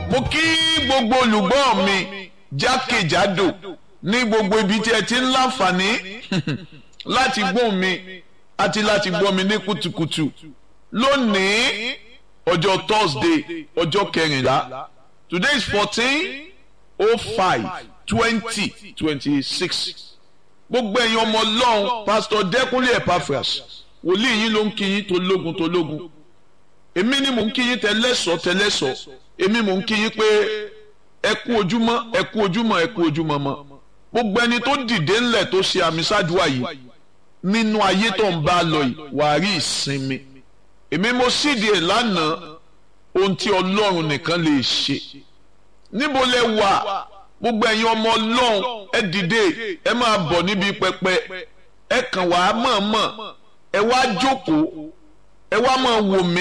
mo kí gbogbo olùgbọ́ mi jákèjádò ní gbogbo ibi tí ẹ ti ń láǹfààní láti gbọ́ mi àti láti gbọ́ mi ní kùtùkùtù lónìí ọjọ́ Thursday ọjọ́ kẹrìnlá today is fourteen oh five twenty twenty six gbogbo ẹ̀yin ọmọ ọlọ́run pastor Dẹ́kunlé Epaphras wòlíì yín ló ń kí yín tológun tológun èmi ni mò ń kí yín tẹlẹ́sọ̀ tẹlẹ́sọ̀ èmi mò ń kí yín pé ẹ kú ojúmọ́ ẹ kú ojúmọ́ ẹ kú ojúmọ́ mọ́ gbogbo ẹni tó dìde ńlẹ̀ tó ṣe àmì ṣáàdúrà yìí nínú ayé tó ń bá a lọ yìí wàá rí ìsinmi èmi mo sídìí ẹ̀ lánàá ohun tí ọlọ́run nìkan lè ṣe níbo lẹ wà gbogbo ẹ̀yin ọmọ ọlọ́run ẹ dìde ẹ máa bọ̀ níbi pẹpẹ ẹ kàn wá mọ̀ọ́mọ̀ ẹ wá jókòó ẹ wá máa wò mí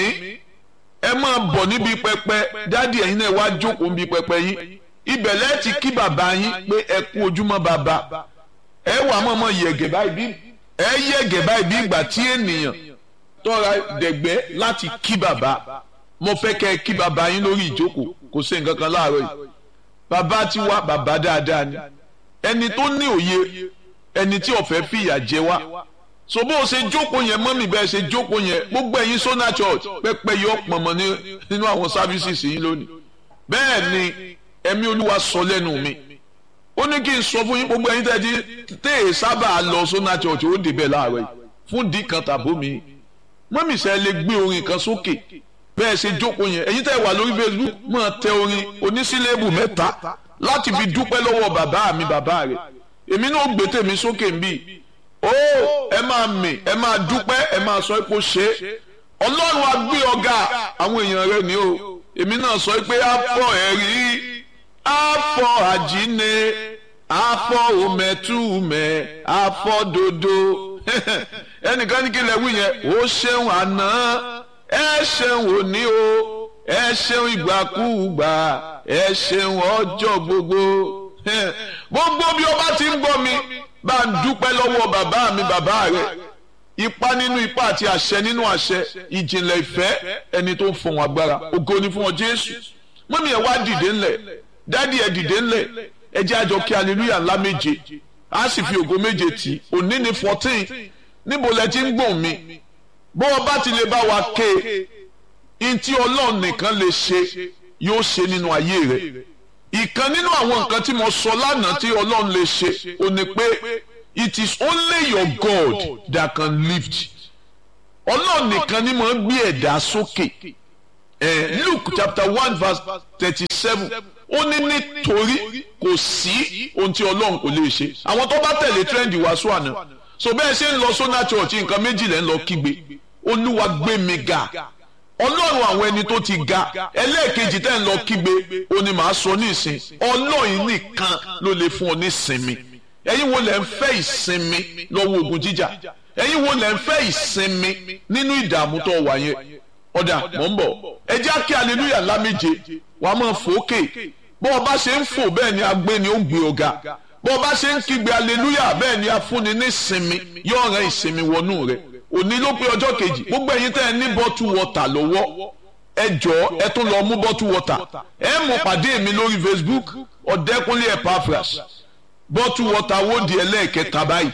ẹ máa bọ̀ níbi pẹpẹ dádì ẹ̀yin náà ẹ wá jókòó níbi pẹpẹ yín ibẹ̀ lẹ́ẹ̀ ti kí bàbá yín pé ẹ kú ojúmọ́ bàbá ẹ wà mọ̀ọ́mọ̀ yẹ̀gẹ̀ báyìí bí ẹ yẹ̀gẹ̀ báyìí bí ìgbà tí ènìyàn tọ́ra dẹ̀gbẹ́ láti kí bàbá mo fẹ́ kẹ́ ẹ kí bàbá yín lórí ìjókòó kò sí nǹkan kan láàárọ̀ yìí bàbá ti wá bàbá dáadáa ni ẹni tó ní òye ẹni tí ó fẹ́ fìyà jẹ wá so bó o ṣe jókòó yẹn mọ́mì bẹ́ẹ̀ ṣe jókòó yẹn gbogbo ẹ̀yin Sona Church pẹ́pẹ́ yọ pọ̀nmọ́ nínú àwọn services yín lónìí bẹ́ẹ̀ ni ẹ̀mí olúwa sọ lẹ́nu mi ó ní kí n sọ fún yín gbogbo ẹ̀yin tẹ́tí tẹ́ ẹ̀ sábà lọ Sona Church ó débẹ̀ láàárọ̀ yìí fún dì kan tàbó mi mọ́mì sẹ́ lè gbé orin kan sókè bẹ́ẹ̀ ṣe jókòó yẹn ẹ̀yin tẹ́ wà lórí Facebook máa tẹ orin onísílẹ̀bù mẹ́ta láti fi dúpẹ́ lọ́wọ́ bàbá mi bàbá rẹ̀ èmi náà gbé tèmi sókè ń bì ó ẹ máa mì ẹ máa dúpẹ́ ẹ máa sọ pé ó ṣe é ọlọ́run á gbé ọ̀gá àwọn èèyàn rẹ̀ ni o èmi náà sọ pé á fọ ẹ̀rí á fọ àjínde á fọ òmẹ̀túmẹ̀ á fọ dodo ẹnìkan ní kí lè wí yẹn ó ṣeun àná ẹ ṣeun òní o ẹ ṣeun ìgbàkúùgbà ẹ ṣeun ọjọ́ gbogbo gbogbo bí o bá ti ń gbọ́ mi bá ń dúpẹ́ lọ́wọ́ bàbá mi bàbá rẹ̀ ipa nínú ipa àti àṣẹ nínú àṣẹ ìjìnlẹ̀ ìfẹ́ ẹni tó ń fọ̀hún agbára ògo ni fún ọ Jésù mọ́mí ẹ̀ wá dìde ńlẹ̀ dádì ẹ̀ dìde ńlẹ̀ ẹ jẹ́ àjọ kí hallelujah ńlá méje á sì fi ògo méje tì òní ni fourteen níbo lẹ ti ń gbọ̀n mi bó o bá ti lè bá wa ké ntí ọlọ́run nìkan lè ṣe yóò ṣe nínú ayé rẹ̀ ìkan nínú àwọn nǹkan tí mo sọ lánàá tí ọlọ́run lè ṣe ò ní pé it is only your God that can lift ọlọ́run nìkan ni mo ń gbé ẹ̀dá sókè eh, Luke chapter one verse thirty-seven ó ní nítorí kò sí ohun tí ọlọ́run kò lè ṣe àwọn tó bá tẹ̀lé trend wàásù àná so bẹ́ẹ̀ ṣe ń lọ Sona Church nǹkan méjì lẹ́ ń lọ kígbe olúwa gbé mi ga ọlọ́run àwọn ẹni tó ti ga ẹlẹ́ẹ̀kejì tẹ́ ń lọ kígbe ó ní màá sọ ní ìsìn ọlọ́run nìkan ló lè fún ọ ní ìsinmi ẹ̀yin wo lẹ̀ ń fẹ́ ìsinmi lọ́wọ́ ogun jíjà ẹ̀yin wo lẹ̀ ń fẹ́ ìsinmi nínú ìdààmú tó wà yẹn ọ̀dà mọ̀ ń bọ̀ ẹ jẹ́ kí aleluya ńlá méje wàá máa fòókè bó o bá ṣe ń fò bẹ́ẹ̀ ni agbé ni ó gbé ọ̀gá bó o bá ṣe ń kígbe aleluya bẹ́ẹ̀ ni afúnni ní ìsinmi yóò rán ìsinmi wọnú rẹ̀ òní ló pé ọjọ́ kejì gbogbo ẹ̀yin tẹ́ ẹ ní bọ́tù wọ́tà lọ́wọ́ ẹ jọ̀ọ́ ẹ tún lọ mú bọ́tù wọ́tà ẹ mú pàdé mi lórí Facebook Ọ̀dẹ́kúnlé Epaphras bọ́tù wọ́tà wó di ẹlẹ́ẹ̀kẹta báyìí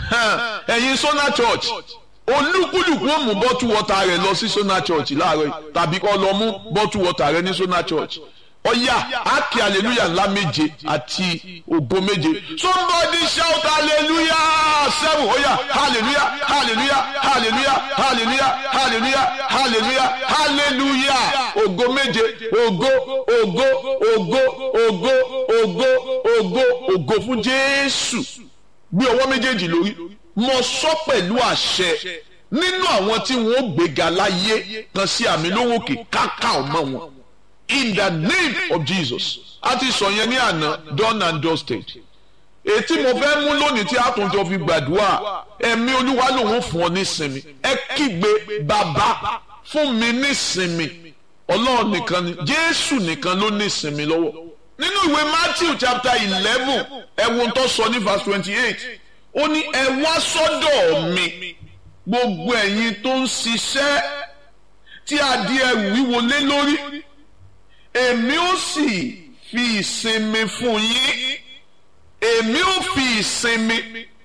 ẹ̀yin Sona Church olúkúlùkù ó mú bọ́tù wọ́tà rẹ̀ lọ sí Sona Church láàárọ̀ yìí tàbí kó lọ mú bọ́tù wọ́tà rẹ̀ ní Sona Church ọ̀yà ákè hallelujah ńlá méje àti ògo méje somebody shout hallelujah seven ọ̀yà hallelujah hallelujah hallelujah hallelujah hallelujah hallelujah hallelujah ògo méje ògo ògo ògo ògo ògo ògo ògo fún Jésù gbé ọwọ́ méjèèjì lórí mo sọ pẹ̀lú àṣẹ nínú àwọn tí wọ́n gbéga láyé kan sí àmì lówókè káká ọmọ wọn in the name of Jesus a ti sọ yẹn ní àná done and dusted ètí mo fẹ́ mú lónìí tí a tún jọ fi gbàdúrà ẹ̀mí olúwa lòun fún ọ nísinmi ẹ kígbe bàbá fún mi nísinmi ọlọ́run nìkan ni jésù nìkan ló nísinmi lọ́wọ́ nínú ìwé matthew chapter eleven ẹ̀wọ̀n tó sọ ní verse twenty eight ó ní ẹ wá sọ́dọ̀ mi gbogbo ẹ̀yin tó ń ṣiṣẹ́ tí a di ẹrù wíwo lé lórí èmi ó sì fi ìsinmi fún yín èmi ó fi ìsinmi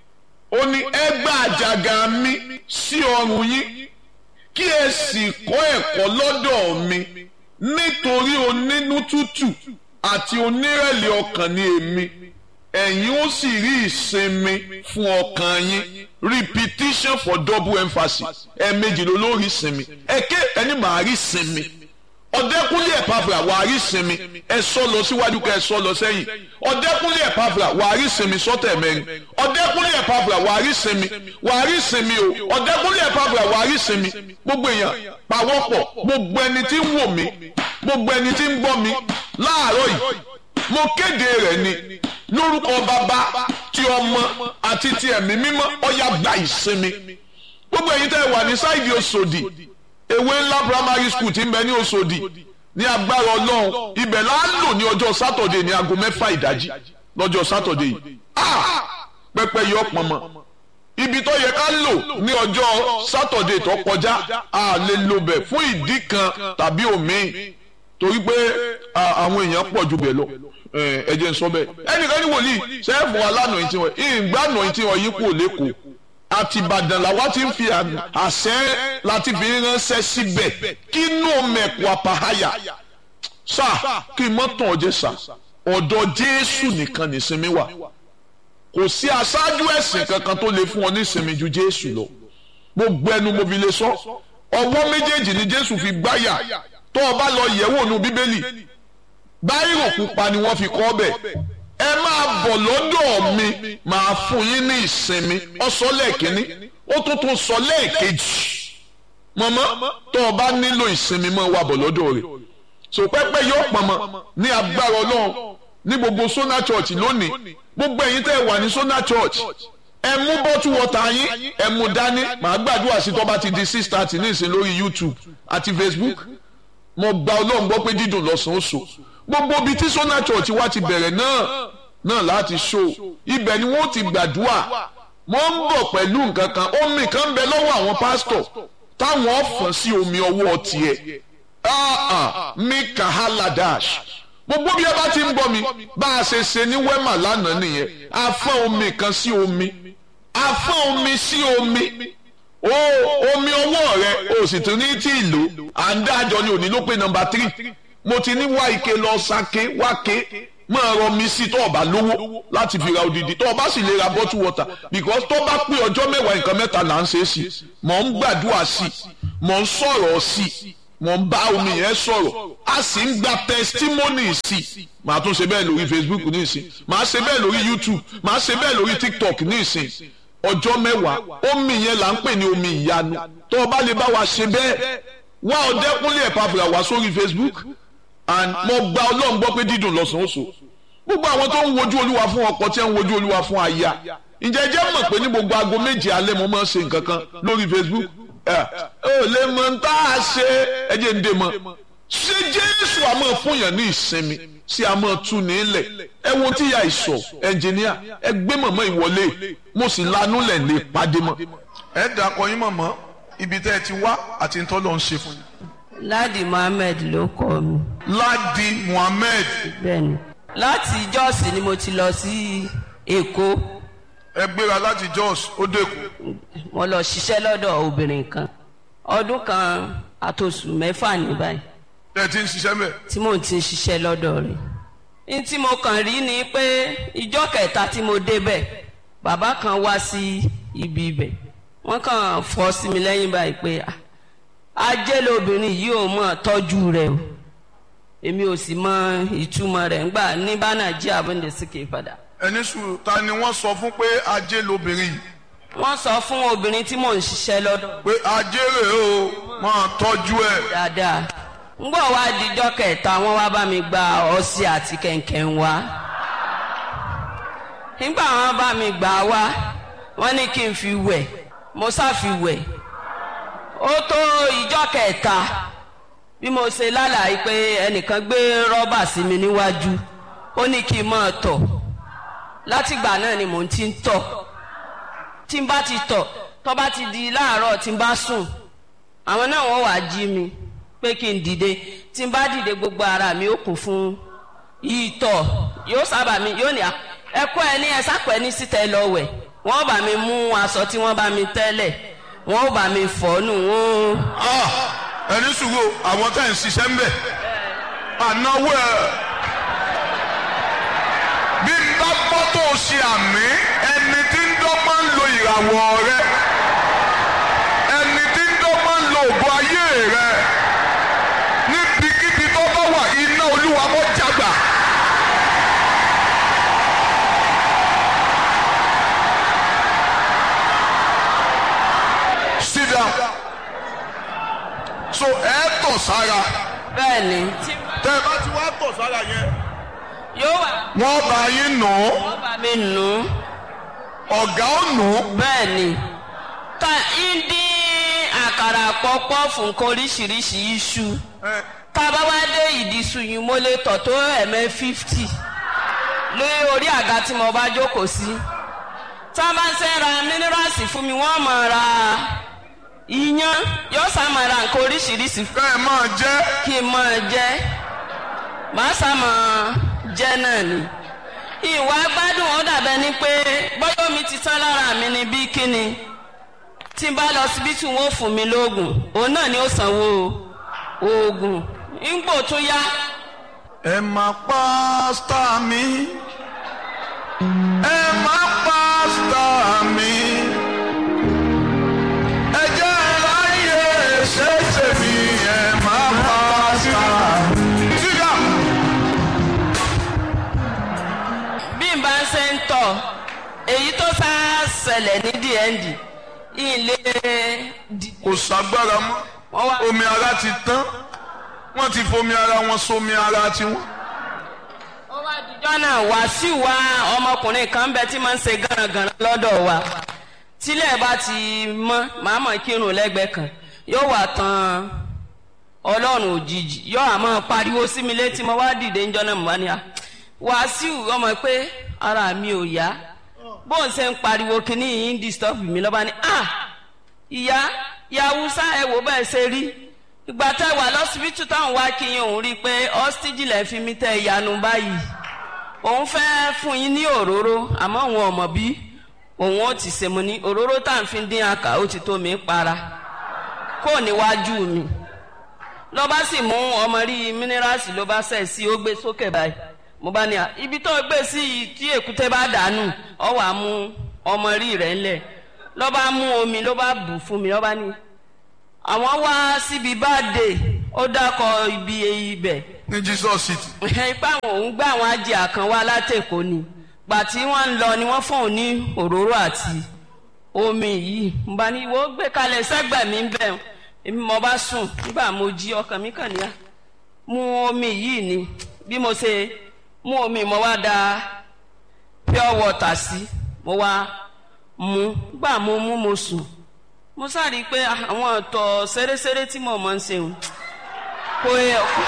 ó ní ẹ gbà àjàgà mi sí ọrùn yín kí ẹ sì kọ́ ẹ̀kọ́ lọ́dọ̀ mi nítorí onínú tútù àti onírẹ̀lẹ̀ ọkàn ni èmi ẹ̀yin ó sì rí ìsinmi fún ọkàn yín repetition for double emphasis ẹ̀ẹ̀mejì ló lórí ìsinmi ẹ̀kẹ́ ẹni màá rí ìsinmi ọ̀dẹ́kúnlé ẹ̀pàfà wà á rí ìsinmi ẹ sọ lọ síwájú ká ẹ sọ lọ sẹ́yìn ọ̀dẹ́kúnlé ẹ̀pàfà wà á rí ìsinmi sọ́tẹ̀ mẹ́rin ọ̀dẹ́kúnlé ẹ̀pàfà wà á rí ìsinmi wà á rí ìsinmi o ọ̀dẹ́kúnlé ẹ̀pàfà wà á rí ìsinmi gbogbo èèyàn pàwọ́pọ̀ gbogbo ẹni tí ń wò mí gbogbo ẹni tí ń gbọ́ mi láàárọ̀ yìí mo kéde rẹ̀ ni lórúkọ bàbá ti ọmọ àti ti ẹ̀mí mímọ́ ọ̀yà gba ìsinmi gbogbo ẹ̀yin tẹ́ wà ní sáìdì Òṣòdì ewé ńlá primary school ti ń bẹ ní Òṣòdì ní agbára Ọlọ́run ibẹ̀ la ń lò ní ọjọ́ sátọ̀dé ní aago mẹ́fà ìdájí lọ́jọ́ sátọ̀dé yìí pẹpẹ yọ pọnmọ ibi tó yẹ ká lò ní ọjọ́ sátọ̀dé tó kọjá a lè lò bẹ̀ fún ìdí kan tàbí òmíì torí pé àwọn èèyàn pọ̀ ju bẹ̀ lọ ẹ jẹ́ n sọ bẹ́ẹ̀ ẹnìkan ní wòlíì sẹ́ẹ̀fù alánà ìtì wọn ìgbàna ìtì wọn yìí kú lẹ́kọ̀ọ́ àti Ìbàdàn làwa ti ń fi àṣẹ láti fi ránṣẹ́ síbẹ̀ kí inú mẹ̀kù àpáháyà sá kí mọ́tàn ọjẹ́ sá ọ̀dọ̀ Jésù nìkan nìsinmi wà kò sí aṣáájú ẹ̀sìn kankan tó lè fún ọ ní ìsinmi ju Jésù lọ gbogbo ẹnu mo fi lè sọ ọwọ́ méjèèjì ni Jésù fi gbáyà tó o bá lọ yẹ̀wò nu Bíbélì báyìí pupa ni wọ́n fi kọ́ bẹ̀ ẹ máa bọ̀ lọ́dọ̀ mi máa fún yín ní ìsinmi ó sọ lẹ́ẹ̀kínní ó tún tún sọ lẹ́ẹ̀kejì mọ̀mọ́ tó o bá nílò ìsinmi mọ́ wà bọ̀ lọ́dọ̀ rẹ̀ so pẹ́pẹ́ yóò pọ̀nmọ́ ní agbára Ọlọ́run ní gbogbo Sona Church lónìí gbogbo ẹ̀yin tẹ́ wà ní Sona Church ẹ mú bọ́tú wọ́tà yín ẹ mú dání màá gbàdúrà sí tó bá ti di six thirty ní ìsìn lórí YouTube àti Facebook mo gba Ọlọ́run gbọ́ pé dídùn lọ́sàn-án oṣù gbogbo ibi tí Sona Church wa ti bẹ̀rẹ̀ náà náà láti ṣó ibẹ̀ ni wọ́n ti gbàdúrà wọ́n ń bọ̀ pẹ̀lú nǹkan kan omi kan bẹ lọ́wọ́ àwọn pásítọ̀ táwọn fọ̀n sí omi ọwọ́ tiẹ̀ mi kàhálà dash gbogbo bí ẹ bá ti ń bọ̀ mi bá a ṣe ṣe ní wẹ́mà lánàá nìyẹn a fọ́n omi kan sí omi a fọ́n omi sí omi o omi ọwọ́ rẹ o sì tún ní tí ì lò à ń dájọ́ ni òní ló pé nọ́mbà tírì mo ti ní wá ike lọ sake wáke máa rọ mi sí tó o bá lówó láti fi ra odidi tó o bá sì lè ra bottle water because tó bá pé ọjọ́ mẹ́wàá nǹkan mẹ́ta là ń ṣe é sí mò ń gbàdúrà sí mò ń sọ̀rọ̀ sí mò ń bá omi yẹn sọ̀rọ̀ a sì ń gba testimony sí màá tún ṣe bẹ́ẹ̀ lórí Facebook ní ìsìn màá ṣe bẹ́ẹ̀ lórí YouTube màá ṣe bẹ́ẹ̀ lórí TikTok ní ìsìn ọjọ́ mẹ́wàá omi yẹn là ń pè ní omi ìyanu tó o bá lè bá wa ṣe bẹ́ẹ̀ wá ọdẹkùnlé ẹ̀pàfìlà wá sórí Facebook and mo gba ọlọ́run gbọ́ pé dídùn lọ́sàn-án oṣù gbogbo àwọn tó ń wojú olúwa fún ọkọ tí ń wojú olúwa fún aya ǹjẹ́ jẹ́ mọ̀ pé ní gbogbo aago méje alẹ́ mo máa ń ṣe nǹkan kan lórí Facebook ẹ ò lè mọ ń tá a ṣe ẹjẹ ń dè mọ ṣé Jésù àmọ́ fún yàn ní ìsinmi sí àmọ́ tú ní ilẹ̀ ẹ wo tí ya ìsọ̀ ẹnjìníà ẹ gbé mọ̀mọ́ ìwọlé mo sì lanú lẹ̀ lè pàdé mọ́. ẹ dàkọ yín mọ̀mọ́ ibi tẹ́ ẹ ti wá àti ń tọ́lọ́ ń ṣe fún yín. Ládi Muhammed ló kọ mi. Ládi Muhammed. Bẹ́ẹ̀ni. Láti Jọ́ọ̀sì ni mo ti lọ sí Èkó. ẹ gbéra láti Jos ó dẹ́kun. Mo lọ ṣiṣẹ́ lọ́dọ̀ obìnrin kan. Ọdún kan àtòsù mẹ́fà ní báyìí. ẹ ti ń ṣiṣẹ́ mẹ́. Tí mò ń ti ṣiṣẹ́ lọ́dọ̀ rẹ̀. Ní tí mo kàn rí ni pé ìjọ́ kẹta tí mo débẹ̀ bàbá kan wá sí ibi ibẹ̀. Wọ́n kàn fọ́ sí mi lẹ́yìn báyìí pé ah ajé lobìnrin yìí ò mọ̀ tọ́jú rẹ̀ o èmi ò sì mọ ìtumọ̀ rẹ̀ ńgbà ní bánà jí àbọ̀ǹdẹ̀ síkè padà. ẹni sùúrù ta ni wọ́n sọ fún pé ajé lobìnrin yìí. wọ́n sọ fún obìnrin tí mò ń ṣiṣẹ́ lọ́dọ̀. pé ajé rèé o máa tọ́jú ẹ̀. dáadáa ńgbọ́ wá dijọ́ kẹta wọ́n wá bá mi gba ọṣẹ àti kẹ̀kẹ́ ń wá. nígbà wọ́n bá mi gbà wá wọ́n ní kí n fi wẹ̀ mo sá fi wẹ̀ ó tó ìjọ́ kẹta bí mo ṣe lálàyé pé ẹnìkan gbé rọ́bà sí mi níwájú ó ní kí n máa tọ̀ látìgbà náà ni mò ń ti ń tọ̀ tí n bá ti tọ̀ tó bá ti di láàárọ̀ tí n bá sùn àwọn náà wọ́n wàá jí mi pé kí n dìde tí n bá dìde gbogbo ara mi ó kún fún ìtọ̀ yóò sábà mi yóò ní à ẹ̀kọ́ ẹ ní ẹ sápẹ́ ní síta ẹ lọ wẹ̀ wọ́n bá mi mú aṣọ tí wọ́n bá mi tẹ́lẹ̀ wọ́n bá mi fọ́ nù wọ́n. Ah, ẹni sùúrù àwọn tá à ń ṣiṣẹ́ ń bẹ̀ ànáwó ẹ̀ bí n bá gbọ́ tó o ṣe àmì ẹni tí ń dọ́gbọ́n ń lo ìràwọ̀ rẹ ẹni tí ń dọ́gbọ́n ń lo ògo ayé rẹ níbikíbi tó bá wà iná olúwa kó jágbà. sit down so ẹ tọ̀ sára bẹ́ẹ̀ ni tí tẹ́ ẹ bá ti wá tọ̀ sára yẹn yóò wà wọ́n bá yín nù ú wọ́n bá mi nù ú ọ̀gá ò nù ú bẹ́ẹ̀ ni ta ń dín àkàrà pọ́pọ́ fún nǹkan oríṣiríṣi iṣu tá a bá wá dé ìdísù yìí mo lè tọ̀ tó ẹ̀mẹ́ fífítì lórí orí àga tí mo bá jókòó sí tá a bá ń sẹ́ ra mínírààsì fún mi wọ́n máa ra iyán yóò sá máa ra nǹkan oríṣiríṣi kẹ́ ẹ máa jẹ́ kí n máa jẹ màá sá máa jẹ náà ni ìwà gbádùn ó dàbẹ ni pé bọ́yọ̀ mi ti tán lára mi ni bí kíni tí n bá lọ síbítù wọn ò fún mi lóògùn òun náà ni ó sanwó oògùn ńgbò tó yá ẹ máa pásítà mi ẹ máa pásítà mi ẹ jẹ́ láyé ṣẹ́ṣẹ́ mi ẹ máa pásítà mi. sígá bí n bá ń ṣe ń tọ̀ èyí tó sá ṣẹlẹ̀ ní dnd ilé dìde kò ságbára mọ́ wọ́n wá omi ara ti tán wọ́n ti fomi ara wọn sómi ara tiwọn. ó wá dijọ́ náà wàásù wa ọmọkùnrin kan bẹ tí máa ń ṣe gánragànra lọ́dọ̀ wa tílẹ̀ bá ti mọ́ màá mọ̀ kírun lẹ́gbẹ̀ẹ́ kan yóò wà tán ọlọ́run òjijì yóò àmọ́ pariwo sí mi létí mo wá dìde ńjọ́ náà mo bá ní à wàásù ọmọ pé ara mi ò yá bóun ṣe ń pariwo kínní yìí ń disturb mi lọ́ba ní à ìyá yàwùsá ẹ wò bẹ́ẹ̀ ṣe rí ìgbà tẹ wà lọ́sibítù táwọn wá kí yín òun rí i pé ọ́stíjì lẹ́ fi mí tẹ ìyanu báyìí òun fẹ́ fún yín ní òróró àmọ́ òun ọ̀mọ̀ bí òun ó ti ṣe mo ní òróró tá à ń fi dín àkà ó ti tó mi para kó níwájú mi ló bá sì mú ọmọ rí mínírààsì ló bá sẹ̀ sí ó gbé sókè báyìí mo bá ní à ibi tó gbé sí yìí tí èkúté bá dànù ọ wà mú ọmọ rí rẹ̀ ńlẹ̀ ló bá mú omi ló bá bù fún mi ló bá ní àwọn wá síbi báde ó dákọ ibi ibẹ̀ ní jesus city. ipá àwọn òun gbá àwọn ajé kan wá látẹ̀kọ́ ni gbà tí wọ́n ń lọ ni wọ́n fún òun ní òróró àti omi yìí mo bá ní ìwọ gbé kalẹ̀ sẹ́gbẹ̀ mi ń bẹ̀ èmi mo bá sùn nígbà mo jí ọkàn mi kàn níyà mu omi yìí ni bí mo ṣe mú omi mo wá da pure water sí mo wá mu gbà mo mú mo sùn mo sáré i pé àwọn ọ̀tọ̀ ṣeréṣeré tí mo máa ń ṣe òun kò yẹ kó.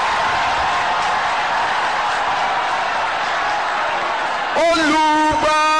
olùgbà